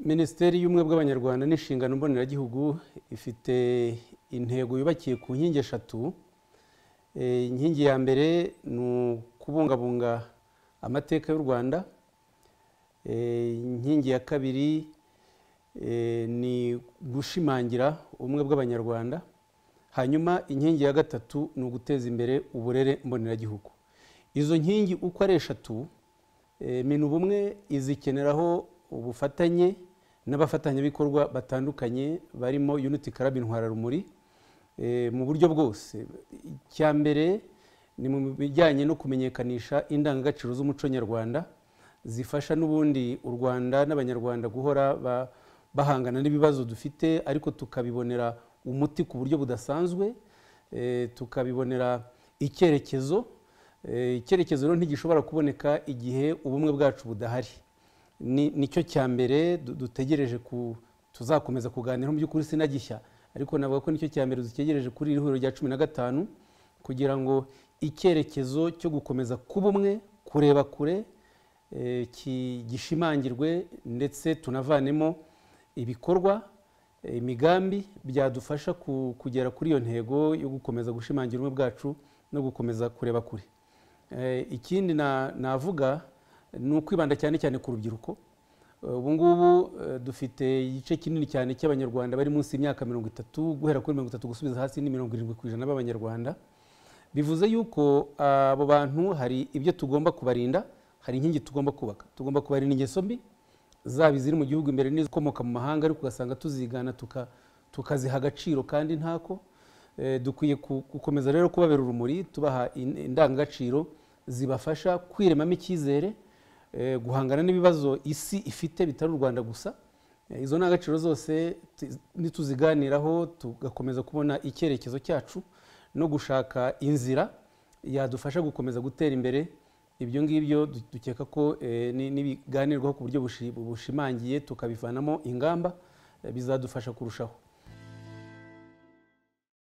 minisiteri y'ubumwe bw'abanyarwanda n'inshingano mboneragihugu ifite intego yubakiye ku nkingi eshatu Eh, inkingi ya mbere ni ukubungabunga amateka y'u rwanda Eh, inkingi ya kabiri eh, ni gushimangira ubumwe bw'abanyarwanda hanyuma inkingi ya gatatu ni uguteza imbere uburere mboneragihugu izo nkingi uko ari eshatu eh, mina ubumwe izikeneraho ubufatanye n'abafatanyabikorwa batandukanye barimo unity club intwararumuri eh, mu buryo bwose icya mbere ni mu bijyanye no kumenyekanisha indangagaciro z'umuco nyarwanda zifasha n'ubundi u rwanda n'abanyarwanda guhora ba- bahangana n'ibibazo dufite ariko tukabibonera umuti ku buryo budasanzwe eh, tukabibonera icyerekezo Eh, icyerekezo rero ntigishobora kuboneka igihe ubumwe bwacu budahari Ni- nicyo cya mbere du- dutegereje ku tuzakomeza kuganira mu by'ukuri sinagishya ariko navuga ko nicyo cya mbere dutegereje kuri iri huriro rya cumi na gatanu kugira ngo icyerekezo cyo gukomeza kuba umwe kureba kure eh, ki- gishimangirwe ndetse tunavanemo ibikorwa eh, imigambi byadufasha ku- kugera kuri iyo ntego yo gukomeza gushimangira ubumwe bwacu no gukomeza kureba kure Eh, ikindi na- navuga ni ukwibanda cyane cyane ku rubyiruko Eh, ubu ngubu eh, dufite igice kinini cyane cy'abanyarwanda bari munsi y'imyaka mirongo itatu guhera kuri mirongo itatu gusubiza hasi ni mirongo irindwi ku ijana b'abanyarwanda bivuze yuko ah, abo bantu hari ibyo tugomba kubarinda hari inkingi tugomba kubaka tugomba kubarinda ingeso mbi zaba iziri mu gihugu imbere n'izikomoka mu mahanga ariko ugasanga tuzigana tuka- tukaziha agaciro kandi ntako Eh, dukwiye ku- gukomeza rero kubabera urumuri tubaha in- indangagaciro zibafasha kwiremamo icyizere eh, guhangana n'ibibazo isi ifite bitari u rwanda gusa Eh, izo ndangagaciro zose ti- nituziganiraho tugakomeza kubona icyerekezo cyacu no gushaka inzira yadufasha gukomeza gutera imbere ibyo ngibyo du- dukeka ko eh, ni- nibiganirwaho ku buryo bushi- bushimangiye tukabivanamo ingamba eh, bizadufasha kurushaho